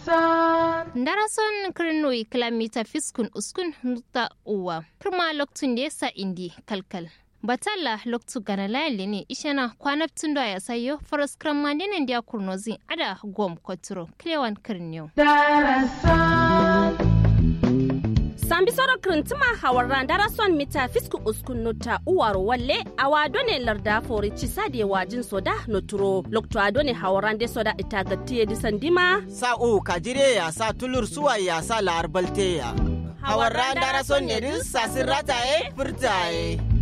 Darason kirnoi kilomita fiskun uskun nuta uwa. Kirma loktun da yasa indi kalkal. Batalla loktu gana layali ne ishana kwanaptun da ya sayo faras kran mandinin da kurnozi ada gom koturo klewan kirniyo. sambi soro kirintima hawarran darason mita fisku uskun nota uwaro walle awa done larda fori cisade wajin soda noturo lokto adone hawarran de soda itagatiye disandima sa u kajire ya sa tulur suwa ya sa la'ar balte ya hawarran darason ne din sasin rataye furtaye